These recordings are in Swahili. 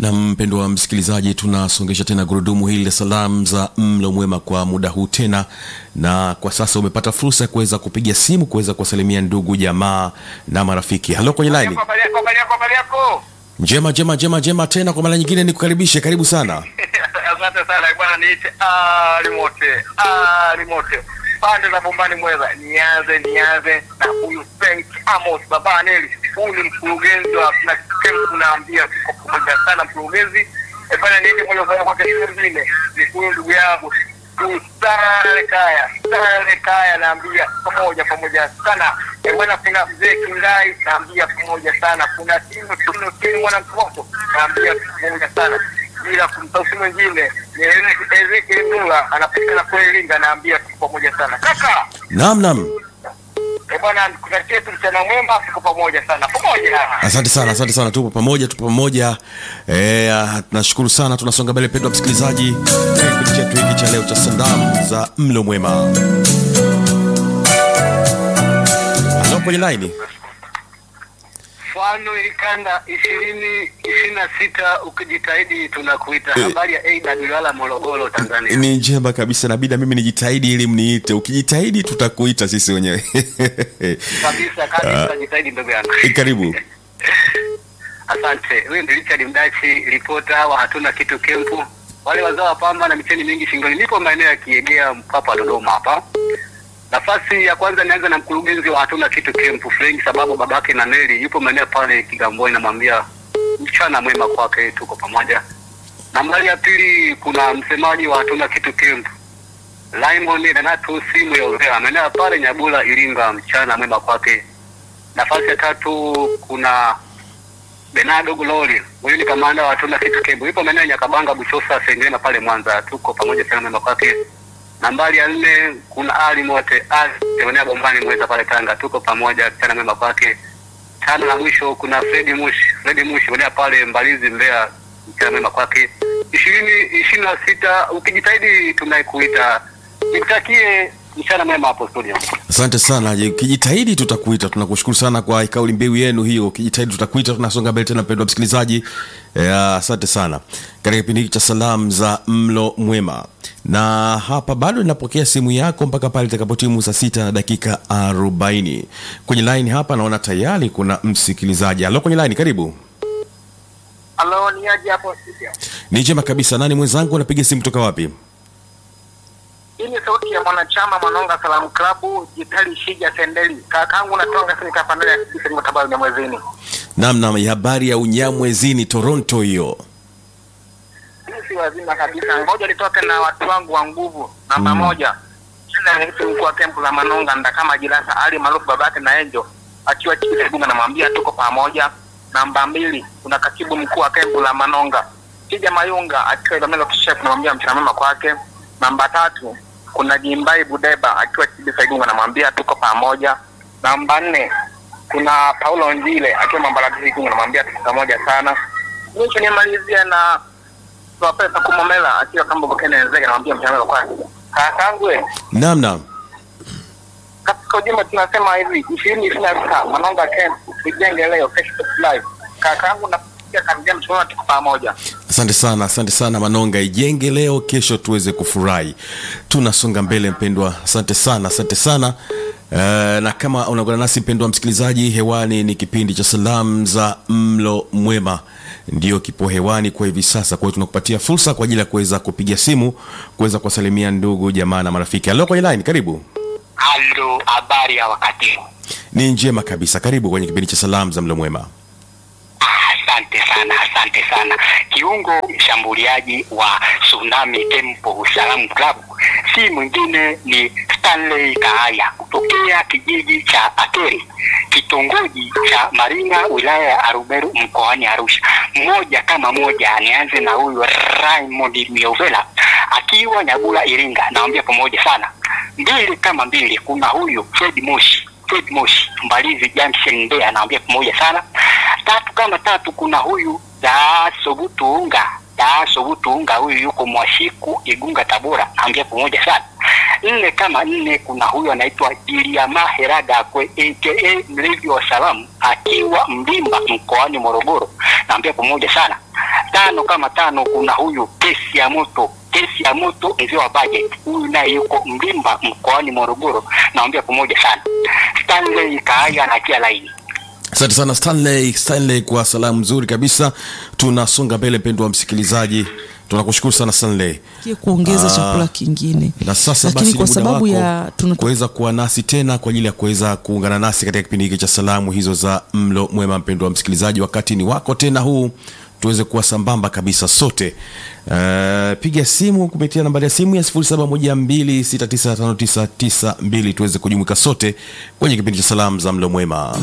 na mpendo wa msikilizaji tunasongesha tena gurudumu hili la salamu za mlo mwema kwa muda huu tena na kwa sasa umepata fursa ya kuweza kupiga simu kuweza kuwasalimia ndugu jamaa na marafiki halo kwenye laini Habari yako, habari yako, habari yako. njema njema njema njema tena kwa mara nyingine nikukaribishe karibu sana Asante sana bwana, niite Ali Mote, Ali Mote, pande za Bombani Mweza. Nianze nianze na huyu Frank Amos baba Neli, huyu ni mkurugenzi wa na Kempu, naambia tuko pamoja sana mkurugenzi. Eh bwana, niite moja kwa moja kwa kesho nyingine, ni huyu ndugu yangu huyu Sale Kaya, Sale Kaya, naambia pamoja pamoja sana. Eh bwana, kuna mzee Kingai, naambia pamoja sana. Kuna Tino Tino Tino mwana mtoto, naambia pamoja sana bila kumsahau si mwingine ni Ezekiel Mula anapatikana kwa Iringa, naambia tuko pamoja sana kaka. naam naam Eh bwana, nikutakie tu mchana mwema, tuko pamoja sana pamoja. asante sana asante sana tupo pamoja tupo pamoja e, tunashukuru sana tunasonga mbele pendwa msikilizaji katika kipindi chetu hiki cha leo cha salamu za mlo mwema halo kwenye laini Mfano ilikanda ishirini ishirini na sita ukijitahidi tunakuita. Eh. Habari ya Aida Duala, Morogoro, Tanzania. ni njema kabisa nabida mimi nijitahidi ili mniite ukijitahidi tutakuita sisi wenyewe Kabisa kabisa, jitahidi ndugu yangu. karibu Asante. Huyu ni Richard Mdachi, ripota wa hatuna kitu kempu. Wale wazao wa pamba na micheni mingi shingoni. Nipo maeneo ya Kiegea, Mpapa, Dodoma hapa. Nafasi ya kwanza nianza na mkurugenzi wa hatuna kitu kempu Frank, sababu babake na Neli yupo maeneo pale Kigamboni, namwambia mchana mwema kwake, tuko pamoja. Nambari ya pili kuna msemaji wa hatuna kitu kempu Raymond Renato simu ya Uvea, maeneo pale Nyabula, Iringa, mchana mwema kwake. Nafasi ya tatu kuna Benado Glory, huyu ni kamanda wa Tuna Kitu Kembo, yupo maeneo ya Nyakabanga, Buchosa, Sengerema pale Mwanza. Tuko pamoja sana mema kwake. Nambari ya nne kuna Ali Mote, Ali maeneo Bombani Mweza pale Tanga. Tuko pamoja sana mema kwake. Tano na mwisho kuna Fredi Mush, Fredi Mush maeneo pale Mbalizi, Mbeya, sana mema kwake. ishirini ishirini na sita ukijitahidi tunaikuita. Nikutakie mchana mwema hapo studio. asante sana Je, ukijitahidi tutakuita tunakushukuru sana kwa kauli mbiu yenu hiyo ukijitahidi tutakuita tunasonga mbele tena mpendwa msikilizaji Eh, asante sana katika kipindi hiki cha salamu za mlo mwema na hapa bado ninapokea simu yako mpaka pale itakapotimu saa sita na dakika 40 kwenye line hapa naona tayari kuna msikilizaji alo kwenye line karibu Halo, ni aje hapo studio? ni njema kabisa nani mwenzangu anapiga simu kutoka wapi Hii ni sauti ya mwanachama Manonga Salamu Klabu, Jitali Shija Sendeli. Kakaangu natonga sini kapandele ya kisi ni matabaru ya mwezini. nam nam habari ya unyamwezini toronto hiyo Hii si wazima kabisa. Ngoja nitoke na watu wangu wa nguvu. Namba moja. Shina ni mtu mkuu wa kempu la Manonga nda kama Jirasa Ali maarufu babake na Enjo. Akiwa chini ya bunga namwambia tuko pamoja. Namba mbili, kuna katibu mkuu wa kempu la Manonga. Kija Mayunga akiwa Ilamelo Kishef namwambia mchana mema kwake. Namba tatu, kuna Jimbai Budeba akiwa chini Saigunga namwambia tuko pamoja. Namba nne, kuna Paulo Njile akiwa Mambalati Igunga namwambia tuko pamoja sana. Mwisho nimalizie na Tuwapesa kumomela akiwa kama Bukene Nzega namwambia mchana mema kwake. Kakangu we, nam nam katika ujumbe tunasema hivi ishirini ishirini na sita Manonga Camp tujenge leo kesho live. Kakangu nafikia karibia mchana tuko pamoja. asante sana asante sana manonga ijenge leo kesho tuweze kufurahi tunasonga mbele mpendwa asante sana asante sana Uh, na kama unaungana nasi mpendwa msikilizaji hewani ni kipindi cha salamu za mlo mwema ndio kipo hewani kwa hivi sasa kwa hiyo tunakupatia fursa kwa ajili ya kuweza kupiga simu kuweza kuwasalimia ndugu jamaa na marafiki alo kwenye line karibu Halo, habari ya wakati huu? ni njema kabisa karibu kwenye kipindi cha salamu za mlo mwema Asante sana, asante sana. Kiungo mshambuliaji wa Tsunami Temple Salamu Club si mwingine ni Stanley Kaaya kutokea kijiji cha Akeri, kitongoji cha Maringa, wilaya ya Arumeru, mkoani Arusha. Mmoja kama moja, nianze na huyu Raymond Miovela akiwa Nyabula, Iringa, naambia pamoja sana. Mbili kama mbili, kuna huyu Fred Moshi Fred Moshi Mbalizi Junction Mbeya, anaambia pamoja sana. Tatu kama tatu, kuna huyu Daaso Butunga Daaso Butunga, huyu yuko Mwashiku Igunga Tabora, naambia pamoja sana. Nne kama nne, kuna huyu anaitwa Iliama Heradakwe aka mlevi wa salamu akiwa Mlimba mkoani Morogoro, naambia pamoja sana. tano kama tano kuna huyu kesi ya moto kesi ya moto mzee wa budget huyu naye yuko Mlimba mkoani Morogoro naambia pamoja sana Stanley Kaaya anatia laini asante sana stanley stanley kwa salamu nzuri kabisa tunasonga mbele mpendo wa msikilizaji tunakushukuru sana stanley Kie kuongeza Ah, chakula kingine na sasa lakini basi kwa ni muda sababu wako ya tuna kuweza kuwa nasi tena kwa ajili ya kuweza kuungana nasi katika kipindi hiki cha salamu hizo za mlo mwema mpendo wa msikilizaji wakati ni wako tena huu tuweze kuwa sambamba kabisa sote uh, piga simu kupitia nambari ya simu ya 0712695992 tuweze kujumuika sote kwenye kipindi cha salamu za mlo mwema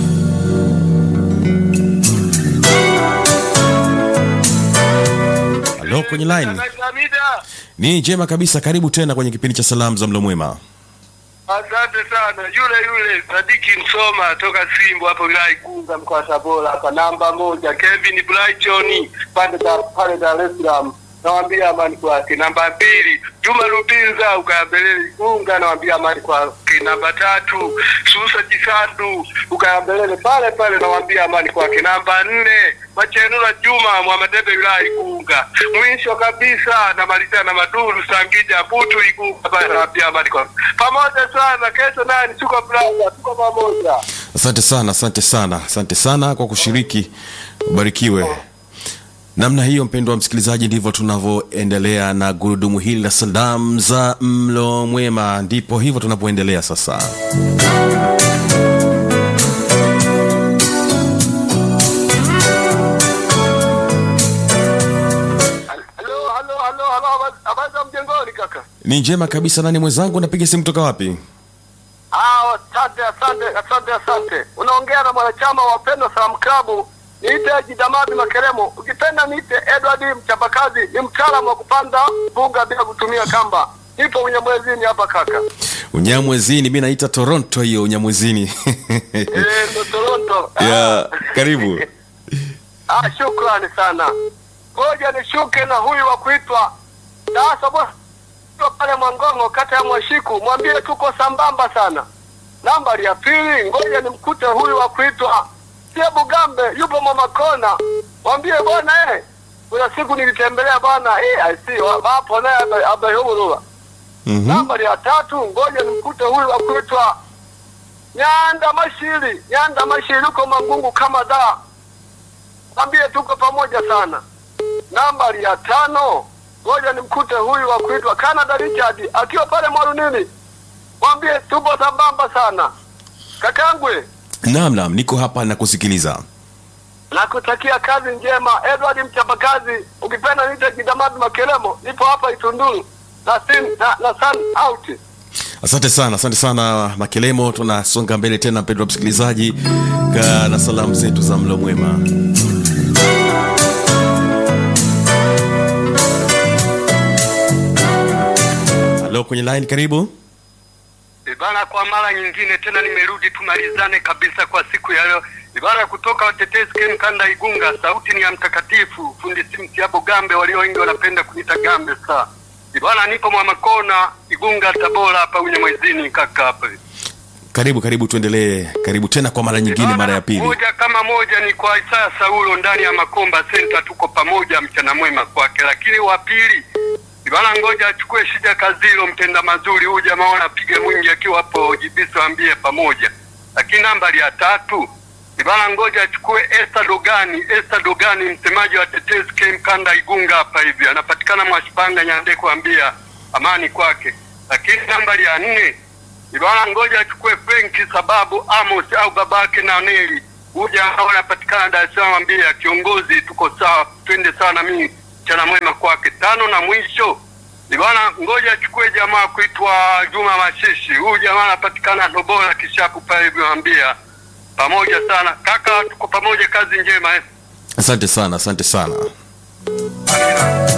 halo kwenye line Samida, ni njema kabisa karibu tena kwenye kipindi cha salamu za mlo mwema asante sana. Yule yule Sadiki Msoma toka Simbo hapo wilaya Igunga mkoa wa Tabora hapa, namba moja Kevin Brighton pande za pale Dar es Salaam, nawambia amani kwake. Namba mbili Juma Rubinza ukayambelele Igunga, nawambia amani kwake. Namba tatu Susa Jisandu ukayambelele pale pale, nawambia amani kwake. Namba nne Machenula Juma Mwamadebe wilaya Igunga. Mwisho kabisa namalizia na Maduru Sangija Butu Igunga pale, nawambia amani kwake. Pamoja sana, kesho nani, tuko brother, tuko pamoja. asante sana asante sana asante sana kwa kushiriki ubarikiwe namna hiyo mpendo wa msikilizaji ndivyo tunavyoendelea na gurudumu hili la salamu za mlo mwema ndipo hivyo tunavyoendelea sasa Halo, halo, halo, halo, habari- habari za mjengoni kaka? ni njema kabisa nani mwenzangu napiga simu kutoka wapi Ah, asante, asante, asante, asante. Unaongea na mwanachama wa Pendo Salaam Club. Niite Jidamadi Makeremo. Ukipenda niite Edward mchapakazi, ni mtaalamu wa kupanda mbuga bila kutumia kamba. Nipo Unyamwezini hapa kaka. unyamwezini mi naita toronto hiyo unyamwezini Eh, ndo Toronto. ya Ah. karibu Ah, shukrani sana. Ngoja nishuke na huyu wa kuitwa sasa bwana Tuko pale Mwangongo kata ya Mwashiku, mwambie tuko sambamba sana. Nambari ya pili, ngoja nimkute huyu wa kuitwa Sie Bugambe, yupo Mama Kona, mwambie bwana eh, kuna siku nilitembelea bwana eh, I see wa- wapo naye abe- abehurura. Mhm. Nambari ya tatu, ngoja nimkute huyu wa kuitwa Nyanda Mashiri, Nyanda Mashiri uko Mangungu kama da, mwambie tuko pamoja sana. Nambari ya tano, ngoja nimkute huyu wa kuitwa Canada Richard akiwa pale Mwarunini, mwambie tupo sambamba sana. Kakangwe, naam naam niko hapa na kusikiliza nakutakia kazi njema. Edward mchapakazi, ukipenda nite Kidamadi Makelemo, nipo hapa Itunduru na sin, na, na sun out. asante sana asante sana makelemo tunasonga mbele tena mpendwa msikilizaji ka na salamu zetu za mlo mwema halo kwenye line karibu Ibara kwa mara nyingine tena nimerudi tumalizane kabisa kwa siku ya leo. Ibara kutoka watetezi Ken Kanda Igunga, sauti ni ya mtakatifu fundi simsi hapo Gambe, walio wengi wanapenda kunita Gambe saa. Ibara nipo Mwamakona Igunga Tabora hapa Unyamwezini kaka hapa. karibu karibu tuendelee karibu tena kwa mara nyingine Ibara, mara ya pili Moja kama moja ni kwa Isaya Saulo ndani ya Makomba Center, tuko pamoja, mchana mwema kwake. Lakini wa pili Ibara, ngoja achukue shida kazilo, mtenda mazuri huyu jamaa anapiga mwingi akiwa hapo Jibiso, ambie pamoja. Lakini nambari ya tatu Ibara, ngoja achukue Esther Dogani, Esther Dogani, msemaji wa tetezi Kem Kanda Igunga hapa hivi, anapatikana Mwashipanga Nyandeko, ambia amani kwake. Lakini nambari ya nne Ibara ngoja achukue Frenki sababu Amos au babake na Neli huja hao anapatikana Dar es Salaam, ambia kiongozi, tuko sawa, twende sawa na mimi mchana mwema kwake. Tano na mwisho Ibara ngoja achukue jamaa kuitwa Juma Mashishi, huyu jamaa anapatikana Ndobola Kishapu pale hivyo, ambia pamoja sana kaka, tuko pamoja, kazi njema eh. asante sana asante sana Amina.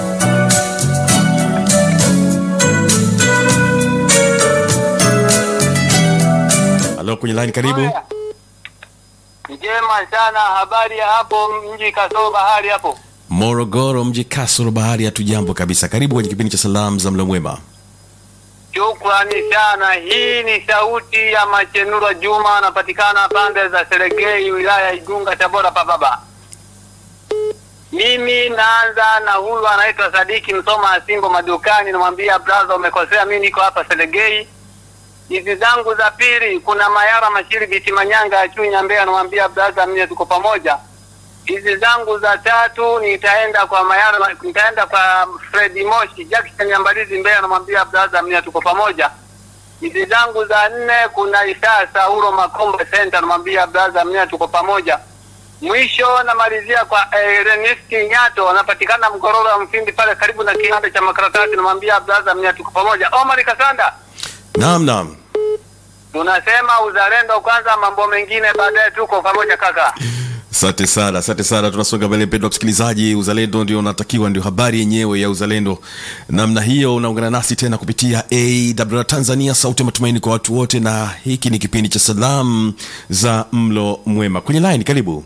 halo kwenye line karibu njema sana habari ya hapo mji kasoro bahari hapo morogoro mji kasoro bahari hatujambo kabisa karibu kwenye kipindi cha salamu za mlo mwema Shukrani sana. Hii ni sauti ya Machenura Juma, anapatikana pande za Seregei, wilaya ya Igunga, Tabora. Pababa, Mimi naanza na huyu anaitwa Sadiki Msoma Asimbo madukani, namwambia brother, umekosea, mimi niko hapa Selegei. Hizi zangu za pili, kuna Mayara Mashiri Biti Manyanga ya Chunya Mbeya, namwambia brother, mimi tuko pamoja. Hizi zangu za tatu nitaenda kwa Mayara, nitaenda kwa Fredi Moshi Jackson Nyambalizi Mbeya, namwambia brother, mimi tuko pamoja. Hizi zangu za nne, kuna Isaa Sauro Makombe Center, namwambia brother, mimi tuko pamoja. Mwisho namalizia kwa Ernest Nyato, anapatikana Mgororo wa Mfindi pale karibu na kiwanda cha makaratasi, namwambia brother, mimi tuko pamoja. Omar Kasanda, naam naam tunasema uzalendo kwanza, mambo mengine baadaye, tuko pamoja kaka. asante sana asante sana tunasonga mbele mpendo wa msikilizaji uzalendo ndio unatakiwa ndio habari yenyewe ya uzalendo namna hiyo unaungana nasi tena kupitia awr tanzania sauti ya matumaini kwa watu wote na hiki ni kipindi cha salamu za mlo mwema kwenye line karibu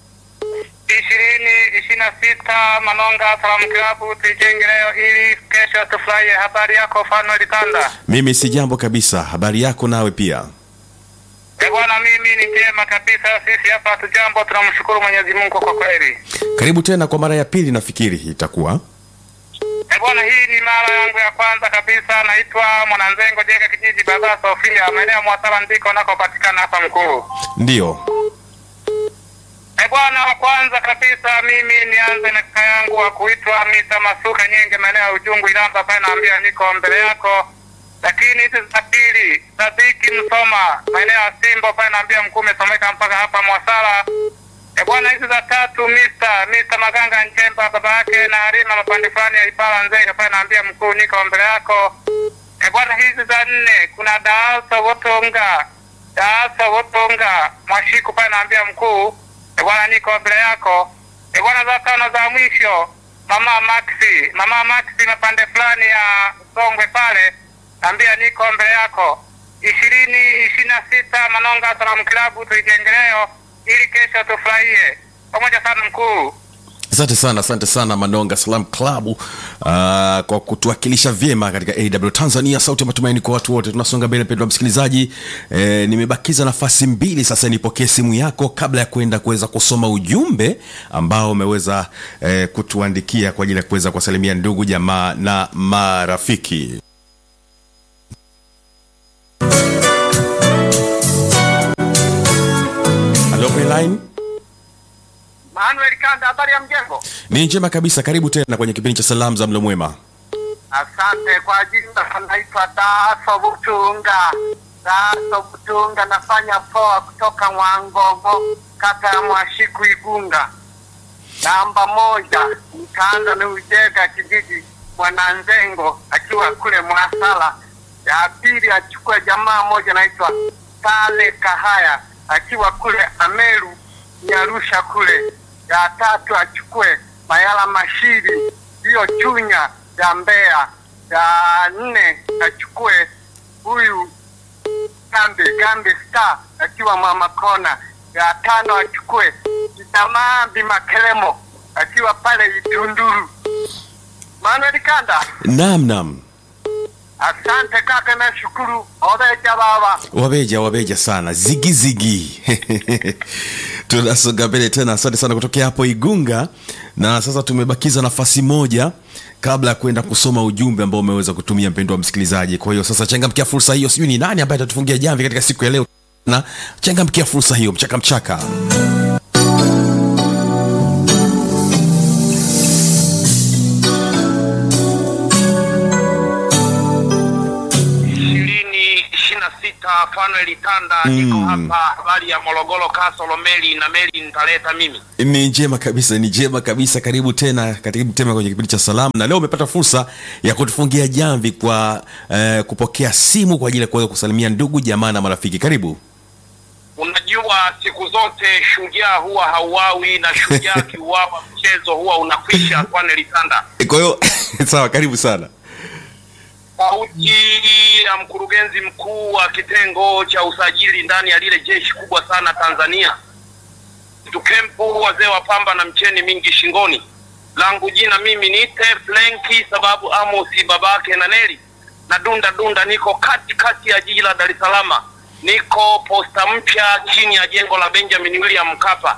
ishirini ishirini na sita Manonga Salamu Klabu tuijenge leo ili kesho tufurahie. Habari yako Fano Litanda? mimi si jambo kabisa habari yako nawe pia E bwana, mimi ni njema kabisa. Sisi hapa hatujambo, tunamshukuru Mwenyezi Mungu kwa kweli. karibu tena kwa mara ya pili nafikiri itakuwa E bwana, hii ni mara yangu ya kwanza kabisa. Naitwa Mwananzengo Jega, kijiji Baba Sofia, maeneo ya Mwasala ndiko nakopatikana hapa mkuu. ndio E bwana, wa kwanza kabisa mimi nianze na kaka yangu wa kuitwa Mita Masuka Nyenge, maeneo ya Ujungu Ilamba pale, naambia niko mbele yako. Lakini hizi za pili, Sadiki Msoma, maeneo ya Simbo pale, naambia mkuu umesomeka mpaka hapa Mwasala. E bwana, hizi za tatu Mr. Mr. Maganga Nchemba, baba yake na Halima mapande fulani ya Ipala Nzega pale, naambia mkuu niko mbele yako. E bwana, hizi za nne kuna Daaso Wotonga, Daaso Wotonga Mwashiku pale, naambia mkuu e bwana, niko mbele yako. E bwana, za tano za mwisho mama Maxi, mama Maxi mapande fulani ya Songwe pale, naambia niko mbele yako. ishirini ishirini na sita Manonga Salamu Kilabu tuijenge leo ili kesho tufurahie pamoja sana mkuu. asante sana asante sana manonga salam club uh, kwa kutuwakilisha vyema katika aw tanzania sauti ya matumaini kwa watu wote tunasonga mbele mpendwa msikilizaji eh, nimebakiza nafasi mbili sasa nipokee simu yako kabla ya kwenda kuweza kusoma ujumbe ambao umeweza eh, kutuandikia kwa ajili ya kuweza kuwasalimia ndugu jamaa na marafiki halo kwenye line Manuel Kanda, habari ya mjengo? ni njema kabisa karibu tena kwenye kipindi cha salamu za mlo mwema Asante kwa jina, naitwa Daso Butunga. Daso Butunga, nafanya poa kutoka Mwangogo, kata ya Mwashiku, Igunga. Namba moja, nikaanza ni Ujega, kijiji Mwananzengo, akiwa kule Mwasala. Ya pili achukue jamaa moja naitwa Sale Kahaya, akiwa kule Ameru Nyarusha kule. Ya tatu achukue Mayala Mashiri, hiyo Chunya ya Mbeya. Ya nne achukue huyu Gambe Gambe Star akiwa Mama Kona. Ya tano achukue Kitamambi Makelemo akiwa pale Itunduru. Manuel Kanda, nam nam asante kaka, na shukuru obeja baba. wabeja wabeja sana zigizigi tunasonga mbele tena asante sana kutokea hapo igunga na sasa tumebakiza nafasi moja kabla ya kwenda kusoma ujumbe ambao umeweza kutumia mpendo wa msikilizaji kwa hiyo sasa changamkia fursa hiyo sijui ni nani ambaye atatufungia jamvi katika siku ya leo na changamkia fursa hiyo mchaka mchaka ishirini ishirini na sita Fanuel Tanda, niko hapa habari ya Morogoro Kasolo meli na meli nitaleta mimi. ni njema kabisa ni njema kabisa karibu tena karibu tena kwenye kipindi cha salamu na leo umepata fursa ya kutufungia jamvi kwa eh, kupokea simu kwa ajili ya kuweza kusalimia ndugu jamaa na marafiki karibu Unajua, siku zote shujaa huwa hauawi na shujaa akiuawa mchezo huwa unakwisha. Fanuel Tanda, kwa hiyo sawa karibu sana sauti ya mkurugenzi mkuu wa kitengo cha usajili ndani ya lile jeshi kubwa sana Tanzania, tukempu wazee wa pamba na mcheni mingi shingoni. Langu jina mimi niite Flenki sababu Amosi babake na Neli na dunda dunda, niko kati kati ya jiji la Dar es Salaam, niko posta mpya chini ya jengo la Benjamin William Mkapa.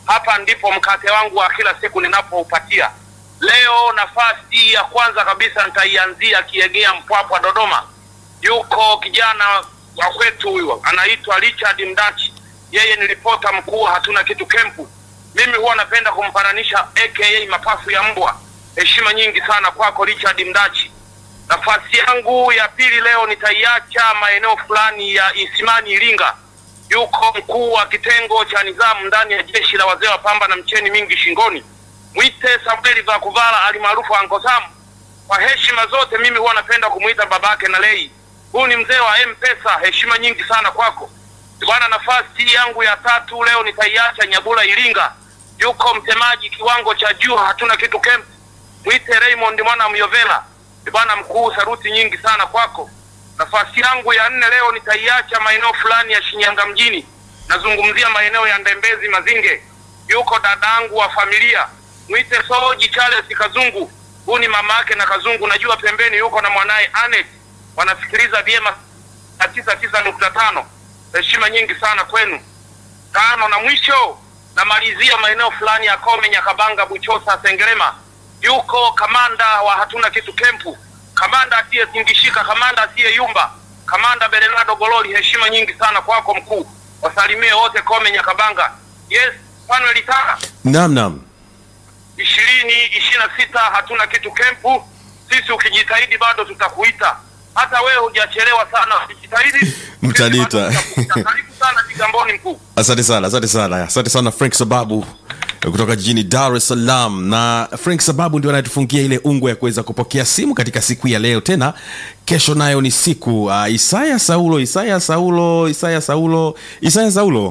hapa ndipo mkate wangu wa kila siku ninapoupatia. Leo nafasi ya kwanza kabisa nitaianzia Kiegea, Mpwapwa, Dodoma. Yuko kijana wa kwetu huyo anaitwa Richard Mdachi, yeye ni ripota mkuu wa hatuna kitu kempu. Mimi huwa napenda kumfananisha aka mapafu ya mbwa. Heshima nyingi sana kwako Richard Mdachi. Nafasi yangu ya pili leo nitaiacha maeneo fulani ya Isimani, Iringa. Yuko mkuu wa kitengo cha nizamu ndani ya jeshi la wazee wa pamba na mcheni mingi shingoni, mwite Samueli Vakuvala alimaarufu Anko Sam. Kwa heshima zote, mimi huwa napenda kumwita babake na lei. Huu ni mzee wa M-Pesa, heshima nyingi sana kwako bwana. Nafasi yangu ya tatu leo nitaiacha Nyabula, Iringa. Yuko msemaji kiwango cha juu, hatuna kitu camp, mwite Raymond mwana Myovela. Bwana mkuu, saruti nyingi sana kwako. Nafasi yangu ya nne leo nitaiacha maeneo fulani ya Shinyanga mjini, nazungumzia maeneo ya Ndembezi Mazinge. Yuko dadangu wa familia, mwite Soji Charles Kazungu. Huu ni mama yake na Kazungu, najua pembeni yuko na mwanaye Anet, wanasikiliza vyema tisa tisa nukta tano. Heshima nyingi sana kwenu. Tano na mwisho namalizia maeneo fulani ya Kome, Nyakabanga, Buchosa, Sengerema. Yuko kamanda wa hatuna kitu kempu, kamanda asiyezingishika, kamanda asiyeyumba, kamanda Bernardo Gololi. Heshima nyingi sana kwako mkuu, wasalimie wote Kome, Nyakabanga. Yes, Fanuel Tana Naam, naam. ishirini ishirini na sita hatuna kitu kempu. Sisi ukijitahidi bado tutakuita, hata wewe hujachelewa sana, ukijitahidi Mtaniita. Karibu sana Kigamboni mkuu. Asante sana, asante sana, asante sana Frank Sababu kutoka jijini Dar es Salaam. Na Frank Sababu ndio anayetufungia ile ungwe ya kuweza kupokea simu katika siku ya leo. Tena kesho nayo ni siku uh, Isaya Saulo, Isaya Saulo, Isaya Saulo, Isaya Saulo.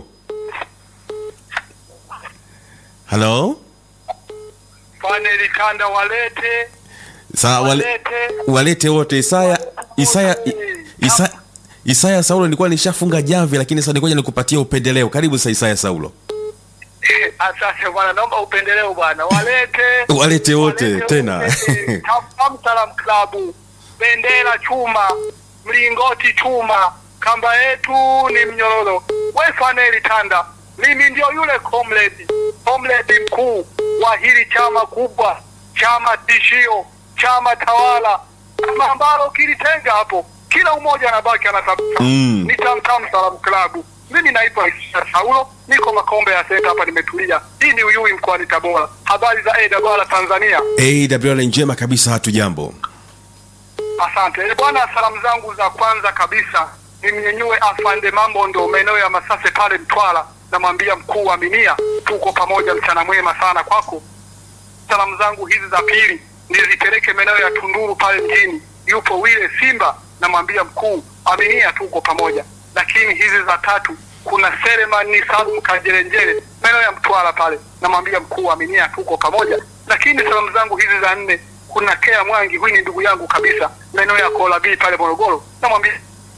Halo, Faneli Kanda walete Sa, wale, walete walete wote Isaya, Isaya, Isaya, Isaya Saulo. Nilikuwa nishafunga jamvi, lakini sasa nikoja nikupatia upendeleo. Karibu sasa Isaya Saulo. Asante bwana, naomba upendeleo bwana, walete Walete wote walete tena. wote. Tam Salam Klabu, bendera chuma, mlingoti chuma, kamba yetu ni mnyororo. We Faneli Tanda, mimi ndio yule comrade, comrade mkuu wa hili chama kubwa, chama tishio, chama tawala, chama ambalo kilitenga hapo, kila umoja anabaki anatafuta Mm. ni Tamtam Salam Klabu. Mimi naitwa Isa Saulo, niko Makombe ya Senta hapa, nimetulia. Hii ni Uyui mkoani Tabora. Habari za AWR Tanzania. AWR njema kabisa, hatujambo. Asante Eh, bwana. Salamu zangu za kwanza kabisa nimnyenyue afande mambo ndo maeneo ya Masase pale Mtwara, namwambia mkuu wa Minia, tuko pamoja, mchana mwema sana kwako. Salamu zangu hizi za pili nizipeleke maeneo ya Tunduru pale mjini, yupo wile Simba, namwambia mkuu Aminia, tuko pamoja. Lakini hizi za tatu kuna Selemani Salum Kajerenjere maeneo ya Mtwara pale, namwambia mkuu Aminia, tuko pamoja. Lakini salamu zangu hizi za nne kuna Kea Mwangi, huyu ni ndugu yangu kabisa, maeneo ya Kola B pale Morogoro, namwambia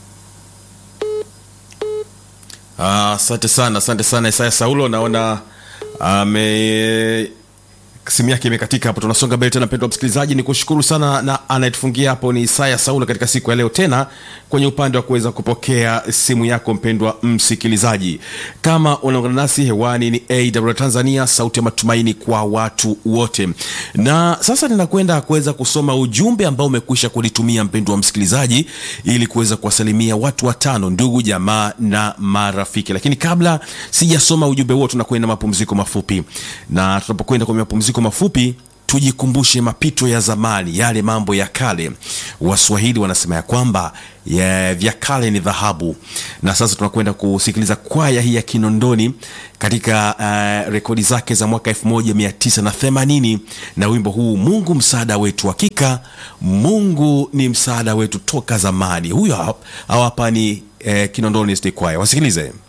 Ah, Asante sana, asante sana Isaya Saulo. Naona ame simu yake imekatika hapo. Tunasonga mbele tena, mpendwa msikilizaji, ni kushukuru sana, na anayetufungia hapo ni Isaya Saulo katika siku ya leo, tena kwenye upande wa kuweza kupokea simu yako, mpendwa msikilizaji. Kama unaungana nasi hewani, ni AWR Tanzania, sauti ya matumaini kwa watu wote. Na sasa ninakwenda kuweza kusoma ujumbe ambao umekwisha kunitumia mpendwa msikilizaji, ili kuweza kuwasalimia watu watano, ndugu jamaa na marafiki. Lakini kabla sijasoma ujumbe huo, tunakwenda mapumziko mafupi, na tunapokwenda kwenye mapumziko mafupi tujikumbushe mapito ya zamani, yale mambo ya kale. Waswahili wanasema ya kwamba ya vya kale ni dhahabu. Na sasa tunakwenda kusikiliza kwaya hii ya Kinondoni katika uh, rekodi zake za mwaka 1980 na wimbo huu Mungu msaada wetu. Hakika Mungu ni msaada wetu toka zamani. Huyo hapa hapa ni eh, Kinondoni State Choir, wasikilize.